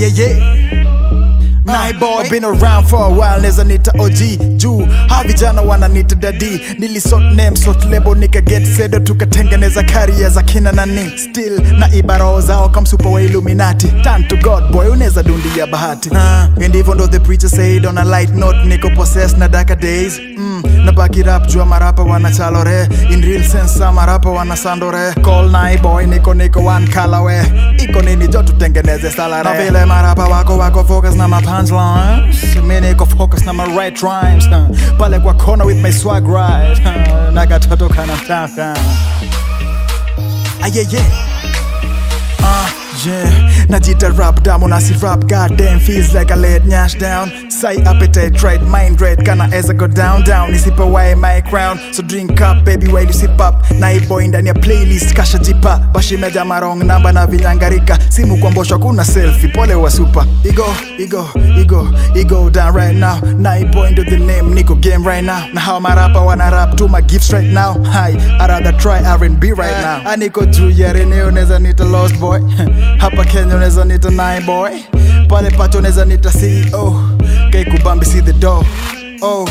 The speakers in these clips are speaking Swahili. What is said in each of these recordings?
ayeye My boy been around for a while neza nita OG juu ha vijana wananita dadi nilisort name sort label nika get sedo tukatengeneza career za kina nani still na ibarao zao kamsupa wa Illuminati turn to God boy unaweza dundia bahati uh, ndivyo ndo the preacher said on a light note niko possessed na darker days mm, na baki rap jua marapa wanachalore in real sense sa marapa wanasandore call nai boy niko niko one colorway iko nini jo tutengeneze salary na vile marapa wako wako focus na ma punchlines mi niko focus na ma right rhymes uh, pale kwa corner with my swag right uh, na katoto kana tata ayeye uh, yeah najita rap damu na si rap goddamn feels like a laid nyash down say appetite right mind right kana eza go down down nisipa wae my crown so drink up baby while you sip up na iboy ndani ya playlist kasha jipa bashimeja marong namba na vinyangarika simu kwa mbosho kuna selfie pole wa super igo igo igo igo down right now na iboy ndo the name niko game right now na how marapa wana rap to my gifts right now hi I rather try R&B right now aniko juu ya reneo neza nita lost boy hapa Kenya unaweza nita nine boy pale pato unaweza nita CEO kaikubambi see the door oh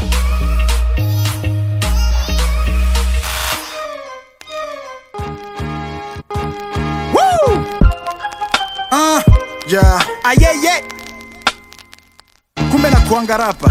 Woo! Ah, yeah. Ah, yeah, yeah. Kumbe na kuanga rapa.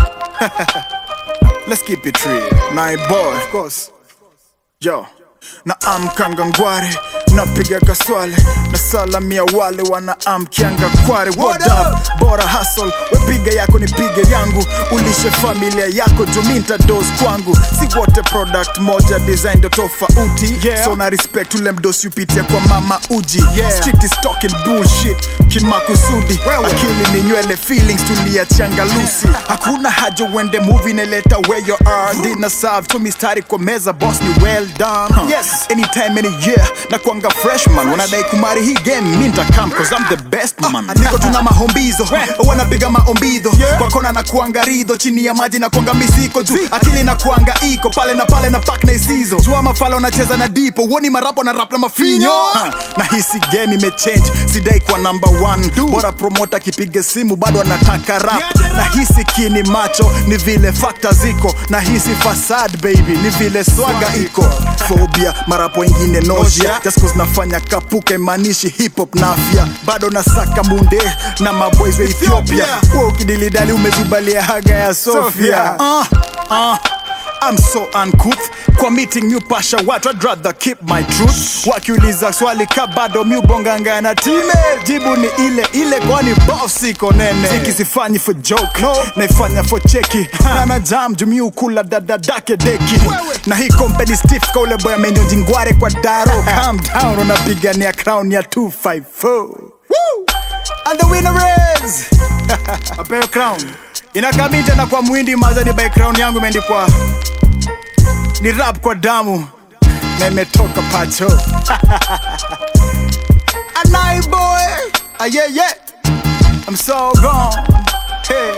Let's keep it real. Nine boy, of course. Yo. Na amkanga ngware napiga kaswale na salamia wale wana amkianga kware what up bora hustle wepiga yako nipige yangu ulishe familia yako juminta dos kwangu si wote product moja design ndo tofauti Yeah. so na respect ule mdosi upitia kwa mama uji Yeah. Street is talking bullshit kimakusudi akili ni nywele feelings tuliachanga lusi hakuna haja uende movie neleta where you are ndina serve tu mistari kwa meza boss ni well done yes anytime any year na kwanga freshman wanadai kumari hii game mi nitakam cause I'm the best man niko tuna mahombizo wanapiga maombidho kwa kona na kuanga ridho chini ya maji na kuanga misiko juu akili na kuanga iko pale na pale na pak na isizo jua mafala unacheza na dipo uoni marapo na rap na mafinyo Ha, na hisi game imechange sidai kwa number one bora promota kipiga simu bado anataka rap na hisi kini macho ni vile fakta ziko na hisi fasad baby ni vile swaga iko phobia marapo wengine nausea just cause nafanya kapuka imanishi hip hop na afya bado nasaka munde na maboys wa Ethiopia wewe ukidilidali umezubalia haga ya Sofia uh, uh. I'm so uncouth kwa meeting new pasha watu I'd rather keep my truth wakiuliza swali ka bado mi ubonganga na time jibu ni ile ile kwani boss iko nene ziki sifanyi for joke no. naifanya for cheki na na jam jumi ukula dadadake deki na hii company stiff ka ule boy amenyonji ngware kwa daro calm down unapigania crown ya 254 Woo! and the winner is apeyo crown inakamita na kwa mwindi mazani by crown yangu imeandikwa ni rap kwa damu na imetoka pacho anai boy ah, yeah, yeah. I'm so gone hey.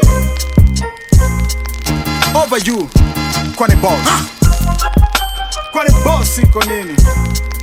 over you kwani boss kwani boss iko nini